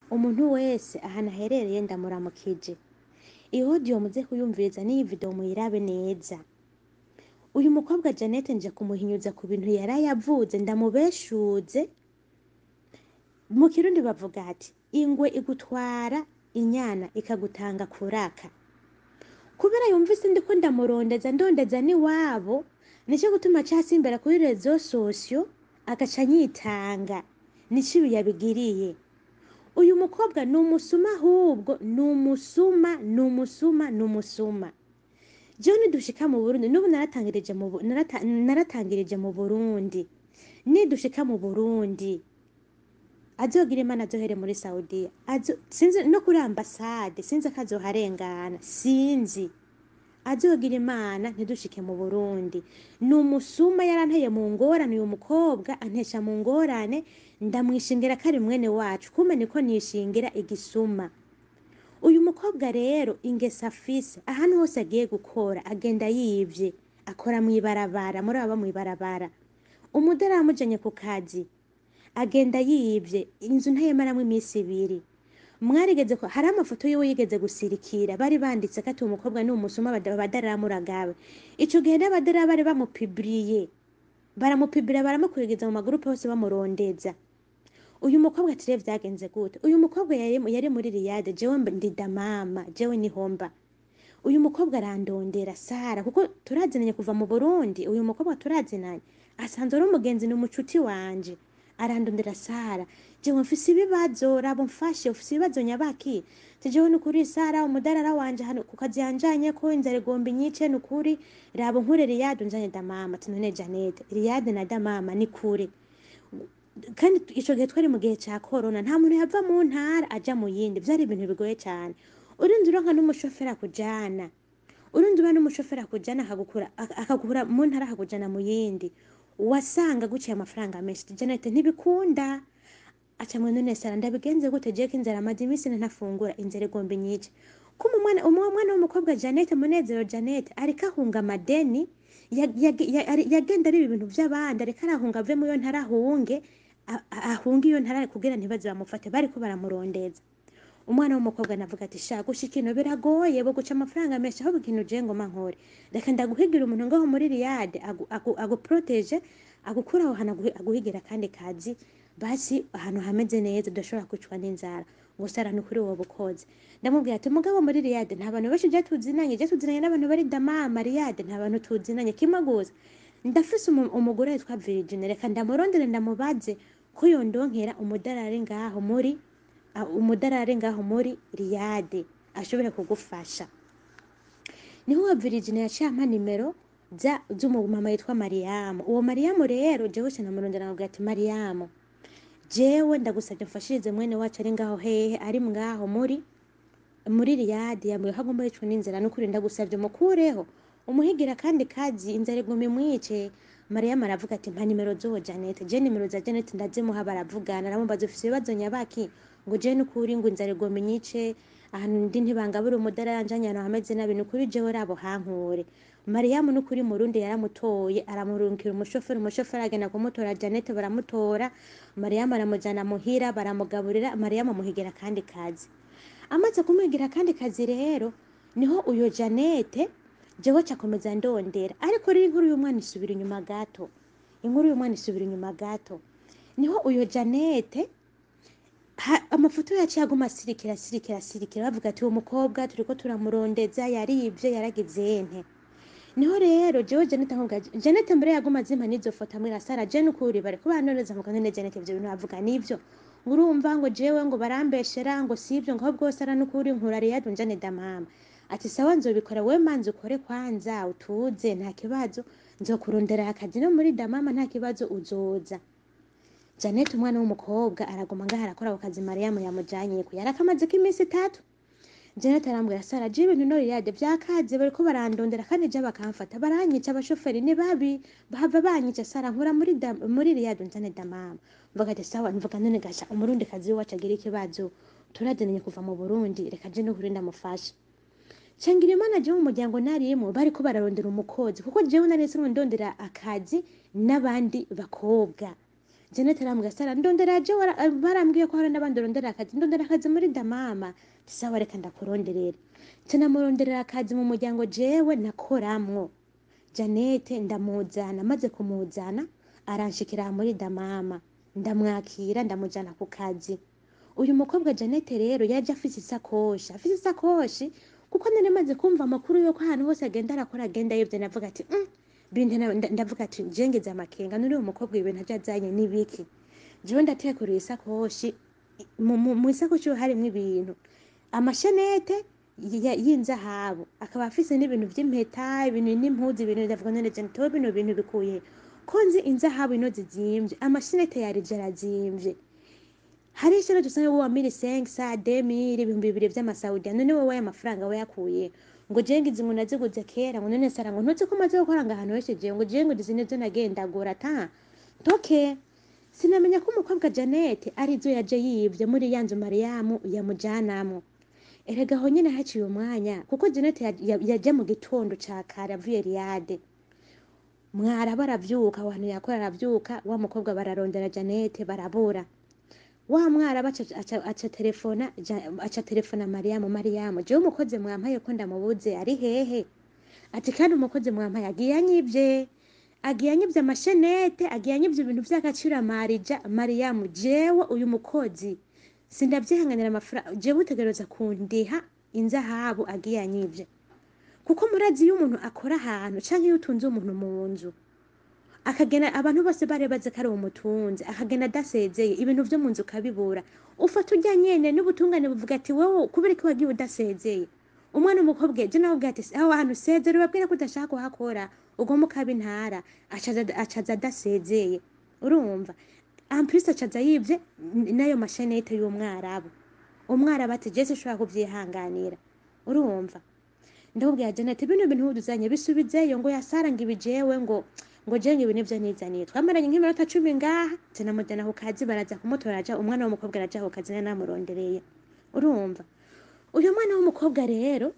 umuntu wese ahantu aherereye ndamuramukije iyi audio muze kuyumviriza n'iyi video muyirabe neza uyu mukobwa Janete nje kumuhinyuza ku bintu yari yavuze ndamubeshuze mu kirundi bavuga ati ingwe igutwara inyana ikagutanga kuraka kubera yumvise ndiko ndamurondeza ndondeza n'iwabo nico gutuma casimbera kuri rezo sosio agaca anyitanga nico ibi yabigiriye uyu mukobwa ni umusuma ahubwo ni umusuma ni umusuma ni umusuma jewe nidushika mu burundi n'ubu naratangirije mu Bu- narata- naratangirije mu burundi nidushika mu burundi azogira imana azohere muri saudiya Azo- sinzi no kuri ambasade sinzi ko azoharengana sinzi azogira imana ntidushike mu burundi ni umusuma yaranteye mu ngorane uyu mukobwa antesha mu ngorane ndamwishingira ko ari mwene wacu kumbe niko nishingira igisuma uyu mukobwa rero ingesa afise ahantu hose agiye gukora agenda yivye akora mw'ibarabara muri aba mw'ibarabara umudari amujanye ku kazi agenda yivye inzu ntayemaramwo iminsi ibiri mwarigeze ko hari amafoto yiwe yigeze gusirikira bari banditse ko ati uwo mukobwa ni umusuma badaramuragawe ico gihe n'abadara bari bamupibiriye baramupibira baramukurikiza mu magurupe hose bamurondeza uyu mukobwa ati rero vyagenze gute uyu mukobwa yari, yari muri riyade jewe mb- ndi damama jewe nihomba uyu mukobwa arandondera sara kuko turazinanye kuva mu burundi uyu mukobwa turazinanye asanzwe ari umugenzi ni umucuti wanje arandondera sara jewe mfise ibibazo rabo mfashe ufise ibibazo nyabaki ti jewe nukuri sara umudarara wanje hano ku kazi yanjanye ko inzara igomba inyice nukuri rabo nkure riyade unjanye damama ati none janete riyade na damama ni kure kandi ico gihe twari mu gihe ca korona nta muntu yava mu ntara aja mu yindi vyari ibintu bigoye cane urinzi uronka n'umushoferi akujana urinzi uba n'umushoferi akujana akagukura ak- akagukura mu ntara akakujana mu yindi wasanga guciye amafaranga menshi janete ntibikunda aca mwe none sara ndabigenze gute jewe ko inzara amaze iminsi ntafungura inzara igomba inyice kuma umwana umwe mwana w'umukobwa Janete Munezero Janete ariko ahunga amadeni ya- ya- ya- ari- yagenda ari ibintu vy'abandi ariko arahunga ave muyo ntara ahunge a- a- ahunge iyo ntara kugira ntibaze bamufate bariko baramurondeza umwana w'umukobwa navuga ati sha gushika ino biragoye bo guca amafaranga menshi ahubwo ikintu je ngoma nkore reka ndaguhigira umuntu ngaho muri riyade agu- agu- aguproteje agukura aho hantu aguhi- aguhigira kandi kazi basi ahantu hameze neza udashobora kwicwa n'inzara ngo sara ni kuri wowe ukoze ndamubwira ati mugabo muri riyade nta bantu benshi je tuzinanye je tuzinanye n'abantu bari damama riyade nta bantu tuzinanye kimwe gusa ndafise umu- umugore witwa Virginia reka ndamurondere ndamubaze ko yondonkera umudarari ngaho muri a- umudarari ngaho muri riyade ashobore kugufasha niho uwo Virginia yaciye ampa nimero za z'umumama yitwa Mariyamu uwo Mariyamu rero jewe sinamurondera nkamubwira ati Mariyamu jewe ndagusabye mfashirize mwene wacu ari ngaho hehe ari ngaho muri muri riyadi yambwiye ko agomba yicwa n'inzara n'ukuri ndagusabye mukureho umuhigira kandi kazi inzara iguma imwice mariyamu aravuga ati mpa nimero z'uwo janete je nimero za janete ndazimuha baravugana aramubaza ufise ibibazo nyabaki ngo je n'ukuri ngo inzara igoma inyice ahantu ndi ntibangabura umudara yanjanye ahantu hameze nabi n'ukuri jewe rabo hankure mariyamu n'ukuri murundi yaramutoye aramurungikira umushoferi umushoferi agenda kumutora janete baramutora mariyamu aramujana muhira baramugaburira mariyamu amuhigira kandi kazi amaze kumuhigira akandi kazi rero niho uyo janete jewe cakomeza ndondera ariko rero inkuru y'umwana isubira inyuma gato inkuru y'umwana isubira inyuma gato niho uyo janete ha- amafoto yaciye aguma asirikira asirikira asirikira bavuga ati uwo mukobwa turiko turamurondeza yarivye yaragize nte niho rero jewe janete nkuga janete mbere yaguma azimpa n'izo foto amwira sara je nukuri bariko baranoneza mvuga none janete ivyo bintu bavuga nivyo urumva ngo jewe ngo barambeshera ngo sivyo ngo ahubwo sara nukuri nkura riyadu njane damama ati sawa nzobikora we manzi ukore kwanza utuze nta kibazo nzokurondera akazi no muri damama nta kibazo uzoza Janet umwana w'umukobwa araguma ngaho arakora ako kazi Mariyamu yamujanyeko yari akamazeko iminsi itatu Janet arambwira Sara je ibintu no riyade vyakaze bariko barandondera kandi je bakamfata baranyica abashoferi ni babi bahava banyica Sara nkura muri da, muri riyade njane damama mvuga ati sawa mvuga none gasha umurundi kazi wacu agira ikibazo turadenanye kuva mu Burundi reka je n'ukuri ndamufasha Changira imana jewe mu muryango narimo bariko bararondera umukozi kuko jewe nari singo ndondera akazi n'abandi bakobwa Janet arambwira Sara ndondera je wara- eh, barambwiye ko hari n'abandi urondera akazi ndondera akazi muri damama sawa reka ndakuronderera nca namuronderera akazi mu muryango jewe nakoramwo Janet ndamuzana maze kumuzana aranshikira muri damama ndamwakira ndamujana ku kazi uyu mukobwa Janet rero yaje afise isakoshi afise isakoshi kuko nari maze kumva amakuru yuko ahantu hose agenda arakora agenda yivye navuga ati mm, binte na- nda- ndavuga ati jengeze amakenga nuri uwo mukobwa ibintu aje azanye n'ibiki jewe ndatekurira isakoshi mu- mu mu isakoshi harimwo ibintu amashenete ya- y'inzahabu akaba afise n'ibintu vy'impeta ibintu n'impuzu ibintu ndavuga none je ntowe bino bintu bikuye he? ko nzi inzahabu ino zizimvye amashenete yarije arazimvye hari ishero dusanga wowe mili senkisa demiri ibihumbi bibiri vy'amasaudiya none wowe aya mafaranga wayakuye ngo jewe ngizi ngo naziguze kera ngo none sara ngo ntuzi ko umaze gukora ngo ahantu henshi jewe ngo jewe ngo izi nizo nagendagura ta ntoke sinamenya ko umukobwa Janet arizo yaje yivye muri ya nzu Mariyamu yamujanamwo erega aho nyene haciye umwanya kuko Janet ya- ya- yaje mu gitondo ca kare avuye Riyade mwara baravyuka aho hantu yakora aravyuka wa mukobwa bararondera Janet barabura wa mwara baca aca, aca telefona Ja- aca telefona Mariyamu Mariyamu jewe umukozi mwampaye ko ndamubuze ari hehe ati kandi umukozi mwampaye agiye anyivye agiye anyivye amashenete agiye anyivye ibintu vy'agaciro marija Mariyamu jewe uyu mukozi sindavyihanganira amafaranga jewe utegereza kundiha inzahabu agiye anyivye kuko murazi iyo umuntu akora ahantu canke iyo utunze umuntu mu nzu akagena abantu bose bari bazi ko ari umutunzi akagena adasezeye ibintu vyo mu nzu ukabibura ufata urya nyene n'ubutungane buvuga ati wowe kubera ko wagiye udasezeye umwana w'umukobwa je nawe ubwira ati aho hantu usezere ubabwire ko udashaka kuhakora ugomba ukaba intara acaza acaza adasezeye urumva ampulisi acaza yivye n- n'ayo mashenete y'umwarabu umwarabu ati je sinshobora kuvyihanganira urumva ndabubwira Janet bino bintu uduzanye bisubizeyo ngo yasara ngo ibijewe ngo ngo je ngo ibi nivyo nizaniye twamaranye nk'iminota cumi ngaha nca namujana ku kazi baraza kumutora aja umwana w'umukobwa araja ku kazi nari namurondereye urumva uyu mwana w'umukobwa rero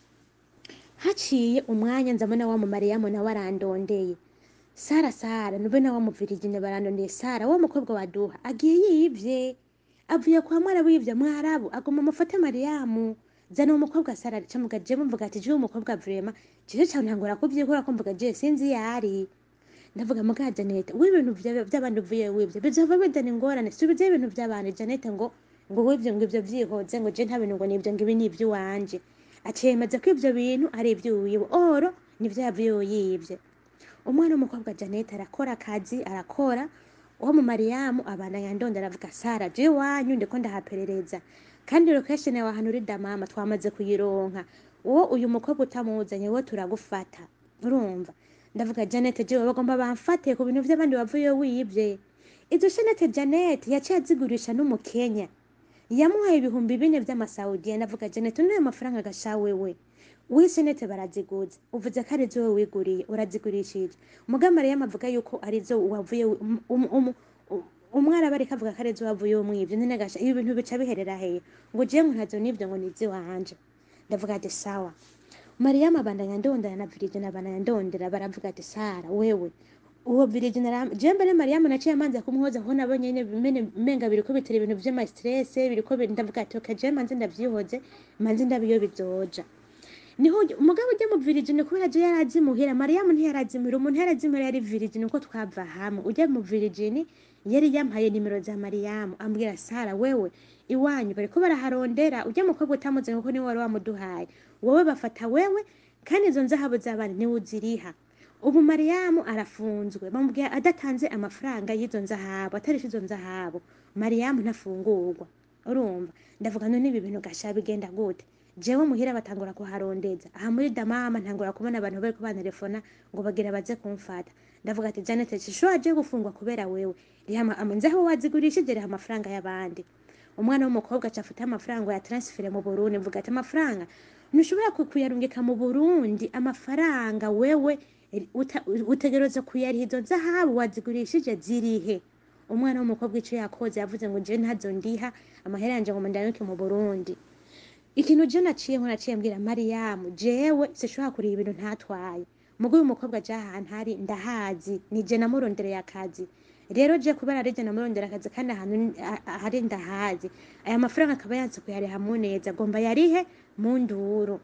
haciye umwanya nzabona wa mumariyamu nawe arandondeye sara sara nube na wa muvirijine barandondeye sara wa mukobwa waduha agiye yivye avuye kwa mwarabu yivye mwarabu aguma mufate mariyamu zana uwo mukobwa sara aca mvuga je mvuga ati je uwo mukobwa vrema jeje cane ntangora kuvyikora ko mvuga je sinzi yari ndavuga muga Janet w'ibintu vya- vy'abandi uvuye wivye bizova bizana ingorane subize ibintu vy'abantu Janet ngo ngo wivye ngo ivyo vyihoze ngo je nta bintu ngo nivyo ngo ibi ni ivy'iwanje acemeza ko ivyo bintu ari ivy'iwiwe oro nivyo yavuye yivye umwana w'umukobwa Janet arakora akazi arakora uwo mu Mariyamu abandanya ndonda aravuga Sara je wanyu ndiko ndahaperereza kandi location yawe ahantu uri damama twamaze kuyironka uwo uyu mukobwa utamuzanye wo turagufata urumva ndavuga Janet jewe bagomba bamfate ku bintu vy'abandi wavuye wivye izo shenete Janet yaciye azigurisha n'umukenya yamuhaye ibihumbi bine vy'amasaudiya ndavuga Janet n'ayo mafaranga gasha wewe w'isenete baraziguza uvuze ko arizo wowe wiguriye urazigurishije muga Mariyamu avuga yuko arizo wavuye wi- um- um- um- um- umwarabu ariko avuga ko arizo wavuye umwivyo none gasha ibi bintu bica biherera hehe ngo jewe ngo ntazo nivyo ngo nizi wanje ndavuga ati sawa Mariyamu abandanya ndondera na Virgin abandanya ndondera baravuga ati Sara wewe uwo Virgin aram- je mbere Mariyamu naciye amanza kumwoza ko nabonye nyene bimene menga biriko bitera ibintu vy'ama stress biriko bi- ndavuga ati okay je manze ndavyihoze manze ndabiyo bizoja niho umugabo ujya mu Virgin kubera je yarazimuhira Mariyamu ntiyarazimuhira umuntu yarazimuhira yari Virgin uko twava hamwe ujya mu Virgin yari yampaye nimero za Mariyamu ambwira Sara wewe iwanyu bariko baraharondera ujya mukobwa utamuze kuko niwe wari wamuduhaye wowe bafata wewe kandi izo nzahabu z'abandi niwe uziriha ubu Mariyamu arafunzwe bamubwira adatanze amafaranga y'izo nzahabu atarisha izo nzahabu Mariyamu ntafungurwa urumva ndavuga none ibi bintu gasha bigenda gute jewe muhira batangura kuharondeza aha muri damama ntangura kubona abantu bariko bantelefona ngo bagira baze kumfata ndavuga ati Janet shisho aje gufungwa kubera wewe riha ama- ama- nzaho wazigurishije riha amafaranga y'abandi umwana w'umukobwa acafuta amafaranga ya transfere mu Burundi mvuga ati amafaranga ntushobora ku- kuyarungika mu Burundi amafaranga wewe eh, uta- utegereza kuyariha izo zahabu wazigurishije zirihe umwana w'umukobwa ico yakoze yavuze ngo je ntazo ndiha amahera yanje ngo mandanuke mu Burundi ikintu je naciye nko naciye mbwira Mariyamu jewe sishobora kuriha ibintu ntatwaye mugo uyu mukobwa aje ahantu hari ndahazi nije namurondereye akazi rero je kubera arije namurondera akazi kandi ahantu ni- a- a- hari ndahazi aya mafaranga akaba yanse kuyariha muneza agomba yarihe mu nduru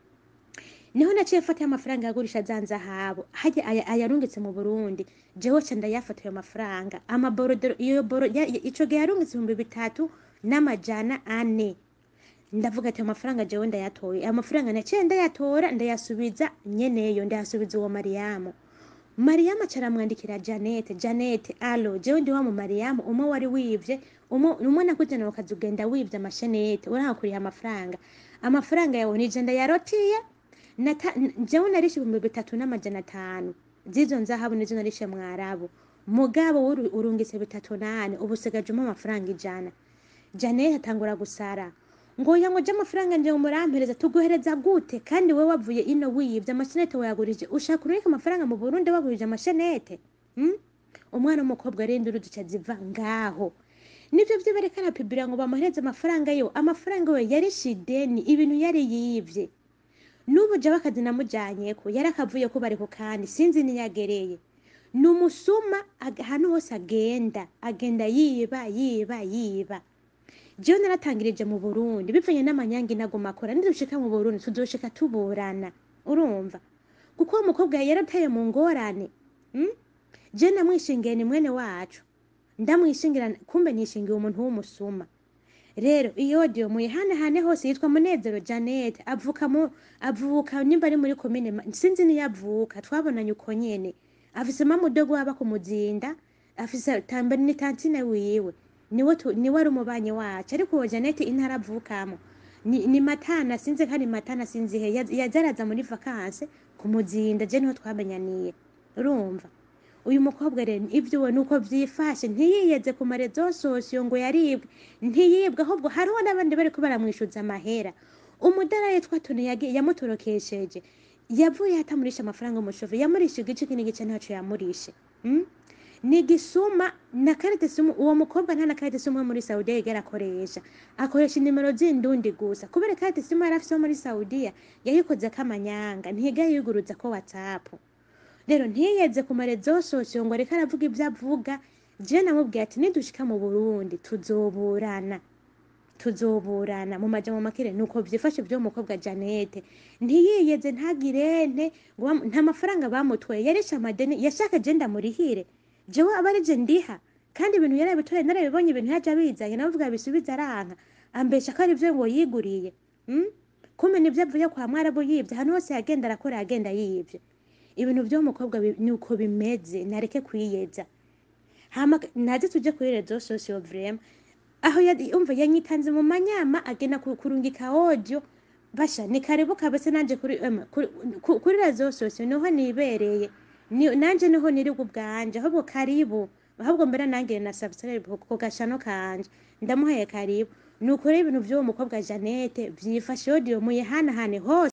niho naciye mfata amafaranga yagurisha za nzahabu hajya aya- ayarungitse mu burundi jewe ca ndayafata ayo mafaranga amaborodero iyo boro ya- ya- ico gihe yarungitse ibihumbi bitatu n'amajana ane ndavuga ati amafaranga jewe ndayatoye ayo mafaranga naciye ndayatora ndayasubiza nyeneyo ndayasubiza uwo mariyamu mariyamu aca aramwandikira janete janete alo jewe ndi wa mu mariyamu umwe wari wivye umwe umwe nakujana ukaza ugenda wivye amashenete urankuriye amafaranga amafaranga yawe nije ndayarotiye Nata- n- jewe narishe ibihumbi bitatu n'amajana atanu zizo nzahabu nizo narishe mwarabu mugabo wuru- urungitse bitatu nane ubu usigajemo amafaranga ijana janete atangura gusara ngo oya ngo je amafaranga nje umurampereza tuguhereza gute kandi we wavuye ino wiyivye amashenete wayagurije ushaka urungika amafaranga mu burundi wagurije amashenete hmm? umwana w'umukobwa rero induru zica ziva ngaho nivyo vyo bariko arapibira ngo bamuhereze amafaranga yo amafaranga we yarishe ideni ibintu yari yivye n'ubu jewe akazi namujanyeko yari akavuye ko bari ku kandi sinzi niyagereye ni umusuma ag- ahantu hose agenda agenda yiba yiba yiba jewe naratangirije mu burundi bivanye n'amanyange naguma akora nidushika mu burundi tuzoshika tuburana urumva kuko uwo mukobwa yarateye mu ngorane mm? je namwishingiye ni mwene wacu ndamwishingira kumbe nishingiye umuntu w'umusuma rero iyo odiyo muyihanehane hose yitwa munezero janete avuka mu avuka nimba ari muri komine Ma- sinzi niyo avuka twabonanye uko nyene afise mamudogo waba kumuzinda afise tambari ni tantine wiwe niwe tu- niwe ari umubanyi wacu ariko uwo janete intara avukamo ni, ni matana sinzi ko ari matana sinzi he Yaz- yazaraza muri vakanse kumuzinda je niho twamenyaniye urumva uyu mukobwa rero ibyo we nuko vyifashe ntiyiyeze ku marezo sosiyo ngo yaribwe ntiyibwe ahubwo hariho n'abandi bariko baramwishuza amahera umudara yitwa toni yagi- yamutorokesheje yavuye atamurisha amafaranga umushove yamurisha igice kindi gice ntaco yamurishe mm? ni gisuma na karite simu uwo mukobwa nta na karite simu yo muri saudiya yigera akoresha akoresha inimero z'indundi gusa kubera karite simu yari afise yo muri saudiya yayikozeko amanyanga ntiga yiguruza ko whatsapp rero ntiyeze ku marezo sosiyo ngo areke aravuga ibyo avuga je namubwiye ati nidushika mu burundi tuzoburana tuzoburana mu majambo makire nuko vyifashe vyo mukobwa janete ntiyiyeze ntagirente ngo bam- nta mafaranga bamutwaye yarisha amadeni yashaka je ndamurihire jewe aba arije ndiha kandi ibintu yarabitoye narabibonye ibintu yaje abizanye navuga bisubiza aranka ambesha ko ari vyo ngo yiguriye mm? kumbe nivyo avuye kwa mwarabu yivye ahantu hose yagenda arakora yagenda yivye ibintu vyo mukobwa bi- nuko bimeze nareke kwiyeza hama naze tuje kuri rezo sosiyo vrema aho ya- umva yanyitanze mu manyama agenda ku- kurungika audio basha ni karibu kabese nanje kuri ema, kuri, ku- kuri rezo sosiyo niho nibereye ni, nanje niho niri ubwanje ahubwo karibu ahubwo mbere nange na subscribe ku- ku gashano kanje ndamuhaye karibu ni ukuri ibintu vy'uwo mukobwa janete vyifashe audio muyihanahane hose